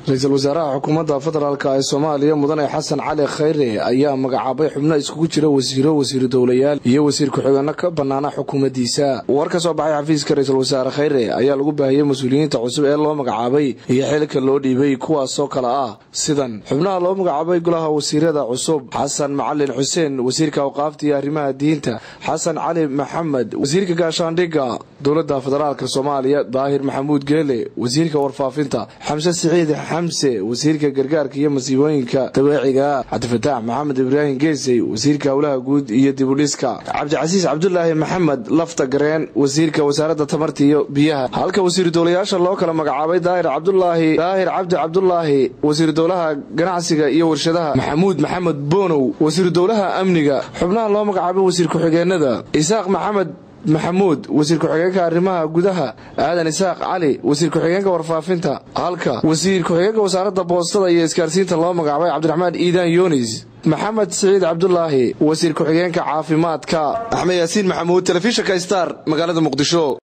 ra-iisul wasaaraha xukuumadda federaalk ee soomaaliya mudane xasan cali khayre ayaa magacaabay xubno iskugu jira wasiiro wasiiru dowlayaal iyo wasiir ku-xigeenno ka bannaana xukuumaddiisa war ka soo baxay xafiiska ra-iisul wasaare khayre ayaa lagu baahiyey mas-uuliyiinta cusub ee loo magacaabay iyo xilka loo dhiibay kuwaasoo kale ah sidan xubnaha loo magacaabay golaha wasiirada cusub xasan macalin xuseen wasiirka awqaafta iyo arrimaha diinta xasan cali maxamed wasiirka gaashaandhigga dowladda federaalk soomaaliya daahir maxamuud geele wasiirka warfaafinta xamse siciid xamse wasiirka gargaarka iyo masiibooyinka dabeeciga cabdifataax maxamed ibraahim geesey wasiirka howlaha guud iyo dibudhiska cabdicasiis cabdulaahi maxamed lafta gareen wasiirka wasaaradda tamarta iyo biyaha halka wasiiru dowlayaasha loo kala magacaabay daahir cabdulaahi daahir cabdi cabdulaahi wasiiru dowlaha ganacsiga iyo warshadaha maxamuud maxamed boonow wasiiru dowlaha amniga xubnaha loo magacaabay wasiir ku-xigeenada isaaq maxamed maxamuud wasiir ku-xigeenka arrimaha gudaha aadan isaaq cali wasiir ku-xigeenka warfaafinta halka wasiir ku-xigeenka wasaaradda boostada iyo isgaarsiinta loo magacaabay cabdiraxmaan iidaan yunis maxamed siciid cabdulaahi wasiir ku-xigeenka caafimaadka axmed yaasiin maxamuud telefishinka star magaalada muqdisho